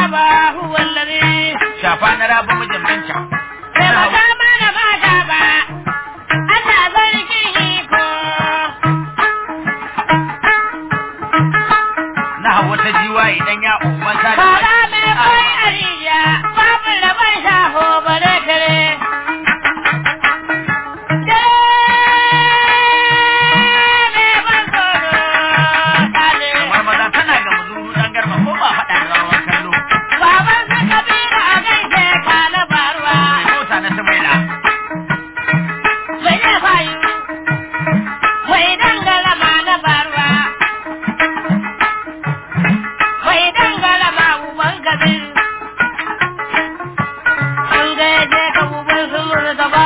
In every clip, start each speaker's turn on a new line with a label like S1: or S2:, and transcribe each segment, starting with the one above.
S1: ba huwa alladhi
S2: shafa na rabu mijin binta
S1: Bai baka mana mata ba, Allah sarkin iko.
S2: na hawa ta jiwa idan ya umman sa da
S1: Fara mai kwai a rijiya, babu rabon shaho bare kare. Dai mai ban tsoro, sale.
S2: kamar maza tana ga muzuru dan garba ko ba faɗa da rawan kallo
S1: Baban su Kabiru a gaishe ka na faruwa.
S2: mai mota na samaila
S1: Mai ne fayu, mai dangala ma na faruwa. Mai dangala ma uban Kabiru. An gaje ka uban su murtaba.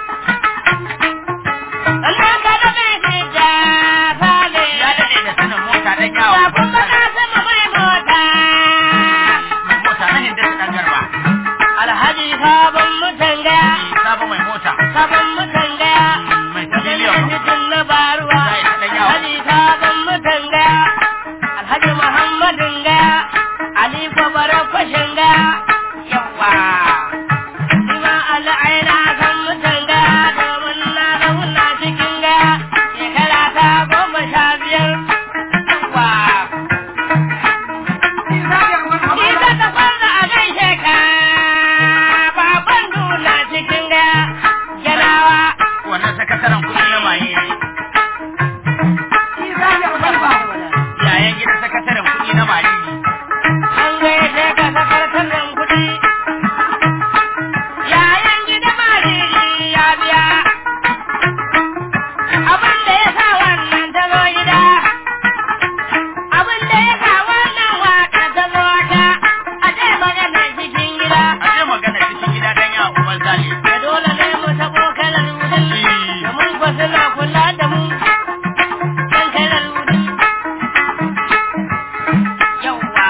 S1: Allah ka da mai fita sale.
S2: ya daɗe da sanin mota dan yawo
S1: Ba kuma ka sama mai mota.
S2: mai mota na hinda su dan garba
S1: Alhaji sabon mutan gaya.
S2: sabo mai mota
S1: Sabon mutan gaya.
S2: mai ta miliyan
S1: Alhaji na baruwa.
S2: Zai ta dan yawo
S1: Alhaji sabon mutan gaya. Alhaji Muhammadin gaya. Ali Kwabara kwashin gaya. Yawa. Ima al'aina san mutan gaya domin na zauna cikin gaya. Shekara ta goma sha biyar. Yawa. Isa ta kwanza a gaishe ka. Baban duna cikin gaya. Yanawa.
S2: wannan sakataren kuɗi na maye yayan gidan sakataren kuɗi na maye
S1: An gaishe ka sakataren kuɗi. Yayan gida mariri ya biya. Abin da ya sa wannan ta zo gida. Abin da ya sa wannan waka ta zo ta. A ce magana cikin gida.
S2: a je magana cikin gida dan yawo umman zali
S1: Da dole ne mu taɓo kalar wudin. Domin ba suna kula da mu. Kan kalar wudin. Yawwa.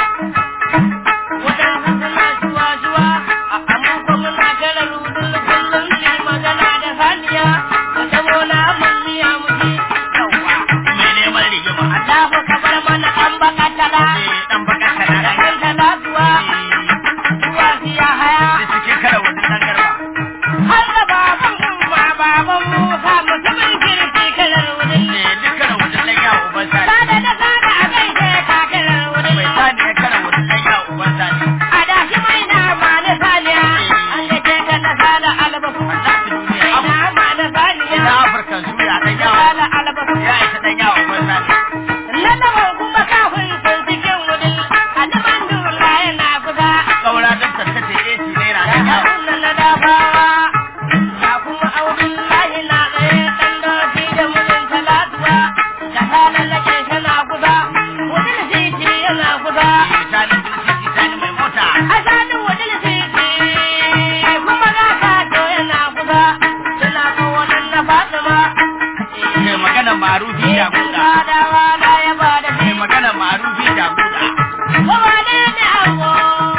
S1: Waɗansu suna shuwa-shuwa, amma ko muna kala rudin kullum su yi magana da saniya, da tabo na miya muke yawwa.
S2: mai neman rigima
S1: Allahu ka bar mana ɗan bakatala,
S2: eh dan bakan
S1: da
S2: kana
S1: ɗan talatuwa, zuwa siya haya.
S2: da cikin kara wani dan garba
S1: Har da baban umma baban Musa mutumin kirki kalar wudin.
S2: eh dukkan wani dan yawo umman zali
S1: Sada da sada a gaishe ka kalar wudin.
S2: mai sani ya kara wani dan yawo umman zali
S1: A da shi mai nama na saniya, an gaje ka na sada albasu.
S2: Allah ta duniya
S1: Mai
S2: Afirka
S1: nama na saniya,
S2: ina Afirka suya dan yawo
S1: sada albasu.
S2: ya isa dan yawo umman zali
S1: Lalaban kuma kafin sun cikin wudin, annaban dula yana kusa.
S2: kaura dan tarkace 80 naira
S1: Ya
S2: dan yawo
S1: kafin na dafawa, ya kuma audin lahi na tsaye ɗan doki da mijin talatuwa. Da ta lallake tana kusa, wudin titi yana kusa.
S2: misalin dinsi sani mai mota
S1: Asalin wajen titi kuma ga kato yana kusa, suna kawanan na Fatima.
S2: mai magana marufi da buda
S1: Fadawa na ya ba da
S2: mai
S1: shi,
S2: magana marufi da buda
S1: kowa ne ne ango.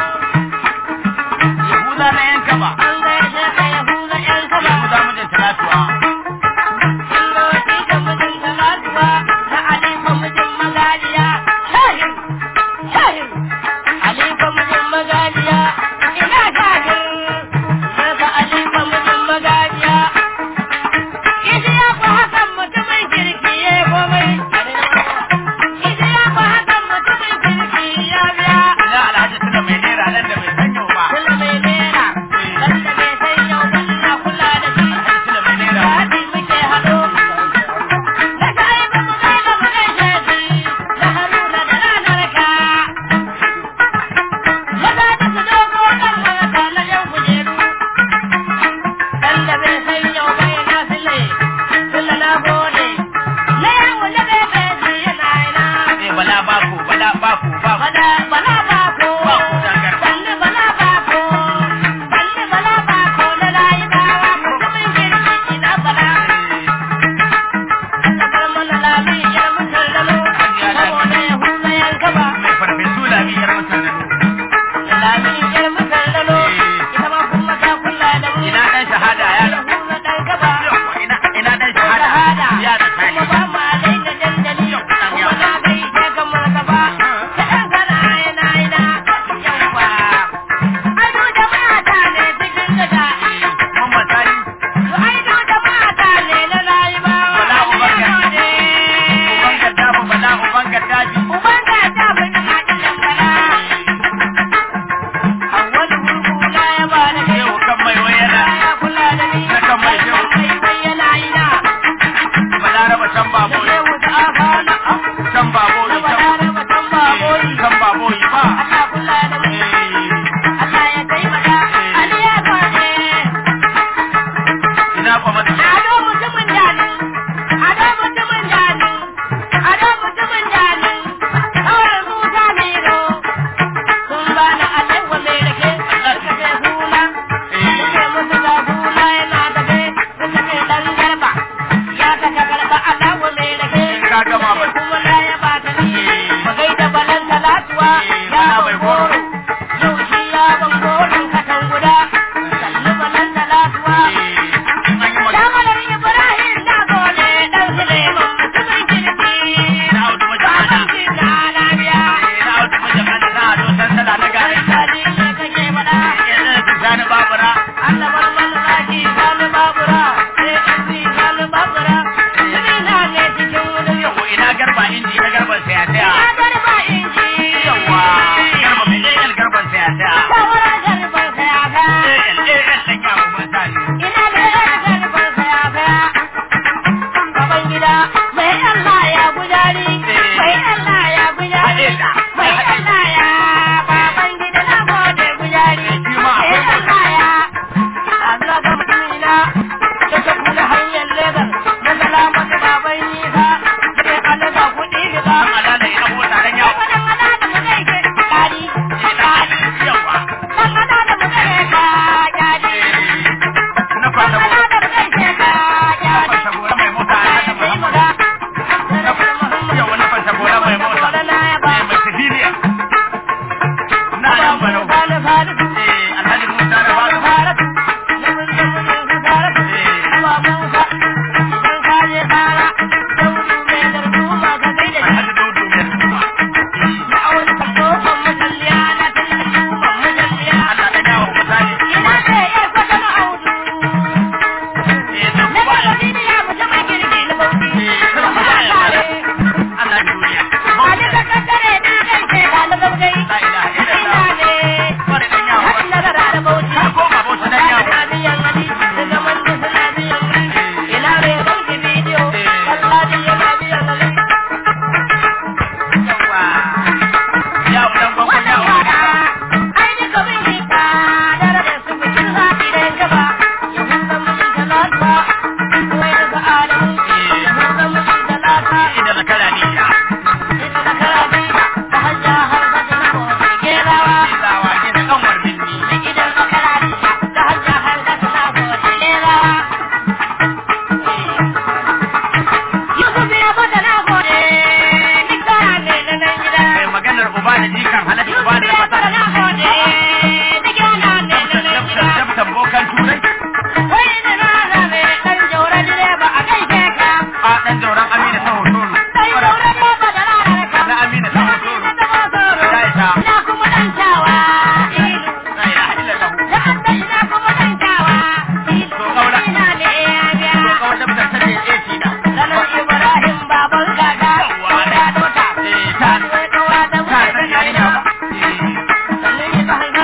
S2: yahuda na yanka ba
S1: An gaishe ka Yahuza ‘yan kaba,
S2: yahuda mijin talatuwa
S1: Illoti da mijin talatuwa, na Aliko mijin magaliya. Shahir, shahir, Aliko mijin magaliya, ina shahir, daga Aliko mijin magaliya. Idi ya ku hakan mutumin kirki ya yi komai. Idi ya ku hakan mutumin kirki ya biya.
S2: ina alhaji tuna mai naira nan da mai sanyo ba
S1: Kula mai nera, wanda bai san yau ba ina kula da shi.
S2: alhaji tuna mai naira
S1: Daɗi muke haɗo. Da sai ba mu kai ba mu gaishe shi, da Haruna da ranar ka. Maza da su dogo ɗan mata na yan kujeru. Dan da bai san yau ba yana sile, sile na gode. Na yan wanda bai bai shi yana ina.
S2: eh bala bako bala bako bako
S1: Bala bala bako.
S2: bako dangar
S1: Sannu bala bako. Sannu bala bako na layi bawa mutumin kirki ina bala. Sakar mana lami yar mutan lalo. Saboda ya huza yanka ba.
S2: mai farfesu lami yar mutan da
S1: Lami yar mutan lalo. Ita ma kuma ta kula da mu.
S2: ina dan shahada ya
S1: Ya huza dan gaba.
S2: ina ina dan shahada
S1: Shahada.
S2: ya da kani
S1: Kuma ba ma daina dandali. Kuma na gaishe ka martaba. Kaɗan kana yana yana. Yawa.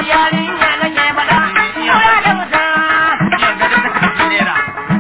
S1: yarinya nake faɗa kura da wuta
S2: Yan gado ta kaci naira.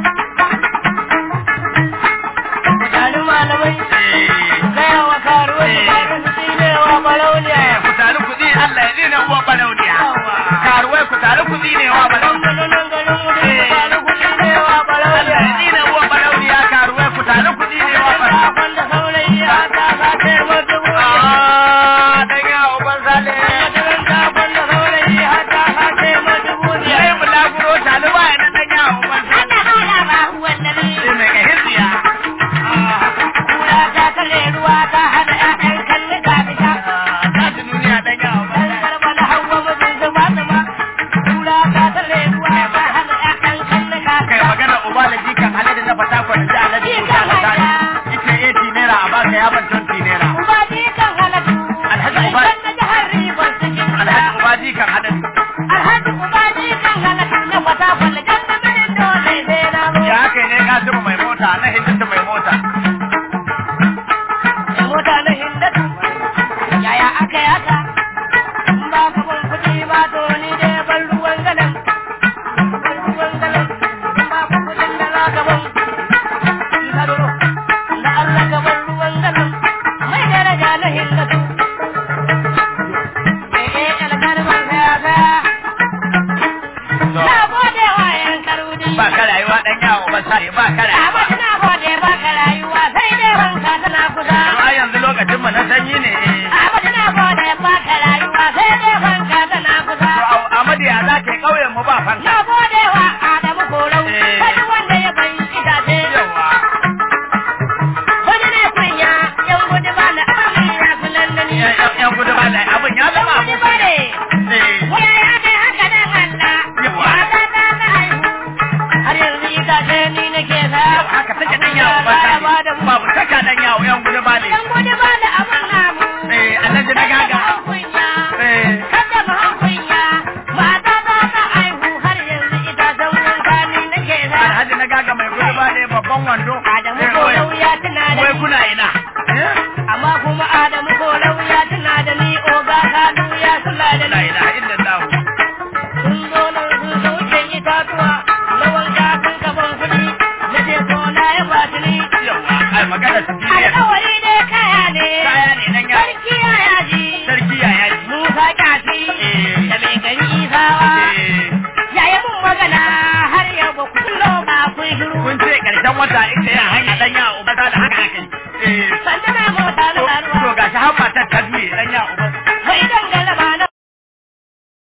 S1: Gani malamai
S2: Eh,
S1: gaya wa karuwa
S2: Eh.
S1: da su tsinewa barauniya
S2: eh, ku tari kuɗi Allah ya zina uwa balauniya. Karuwai ku tari kuɗi ne wa balauniya.
S1: Nan garin mu da faru kuɗi da yawa
S2: Allah ya
S1: barauniya
S2: zina uwa balauniya karuwai ku tari kuɗi ne wa balauniya.
S1: Wanda saurayi ya ta sace mata buɗe
S2: Ah, dan yawo ban sale.
S1: Makaranta wanda saurayi ya ta sace mata buɗe
S2: Sai mu laguro taliba ya na dan yawo ban sale.
S1: Ana hana ba wanda ne
S2: Sai mai ka hirziya.
S1: Kura ta kare ruwa ta hana ƴaƴan kalli ka fita
S2: Ah, ta ji duniya dan yawo ban
S1: Dan
S2: sale.
S1: karba na hawa mijin zuba zuba Kura ta kare ruwa ta hana ƴaƴan kalli ka
S2: kai
S1: fita
S2: magana uba da jikan alade na fata kwa da alade ko ta fata ne ita 80 naira a baka ya ban 20 naira
S1: Uba ji kan halatu
S2: Alhaji Uba.
S1: Sai na jihar Rivers cikin gida
S2: alhaji uba jikan alade
S1: Alhaji uba ji kan halatu na fata kwallo Jan da minin dole sai na zo
S2: ya haka ne kasimu mai mota na hindata mai mota
S1: Da mota na hindatu Yaya aka yi haka In ba ka ban kuɗi ba to ni dai ban ruwan galan Ban ruwan galan In ba ka kuɗin da za ka ban In ka duro Da Allah ka ban ruwan galan Mai daraja na hindatu Eh eh alkar ban saya saya Na gode wa yan karudi
S2: ba ka rayuwa dan yawo ba sai ba ka rayuwa
S1: Amma na gode ba ka rayuwa sai dai wanka tana kusa
S2: a yanzu lokacin mu na sanyi ne
S1: Abadu na gode ba ka rayuwa sai dai fanka tana kusa.
S2: to amadi ya za ka yi kauyen mu ba fanka
S1: Na gode wa Adamu Korau,
S2: Eh.
S1: wani wanda ya bai itace.
S2: yawa
S1: Wani ne kunya, yan gudu ba na abin ya fi nan da ni.
S2: yan yan gudu ba da abin ya zama
S1: Yan gudu ba ne,
S2: eh
S1: waya ya kai haka dan Allah.
S2: Yawa.
S1: Mata ta ta haihu. Har yanzu itace ni nake sa.
S2: haka take dan yawo ba
S1: Abin ya ba da
S2: sai
S1: mu.
S2: babu taka dan yawo yan gudu ba ne
S1: Yan gudu ba da abin namu.
S2: eh alhaji na gaga
S1: Kada mu kunya.
S2: eh
S1: Kada mu kunya. Mata ta ta haihu har yanzu itacen wanka ni nake sa.
S2: alhaji na gaga mai gudu ba ne babban wando
S1: Adamu
S2: Eh,
S1: ko
S2: wai-
S1: lauya tuna da
S2: wai
S1: ni.
S2: kuna ina
S1: Amma kuma Adamu ko lauya tuna da ni oga kanu ya kula da
S2: la
S1: ni.
S2: ilaha illallah
S1: Sun zo nan sun sauke itatuwa na wanka sun kaban kuɗi na je ko na ya bata ni.
S2: yawa ai magana su ji ne
S1: Alƙawari ne kaya ne.
S2: kaya ne nan ya
S1: Sarki ya yaji.
S2: sarki ya yaji
S1: Musa kyafi
S2: Eh.
S1: da mai gari isawa.
S2: eh
S1: Yaya mun magana har yau ba ku kullo ba kun shiru.
S2: kun ce karshen wata ita ya hanya dan ya uba da haka aka yi eh
S1: Sanda na mota
S2: to
S1: na
S2: to
S1: ruwa.
S2: gashi har matar ta duye dan ya uba
S1: Mai dangala ba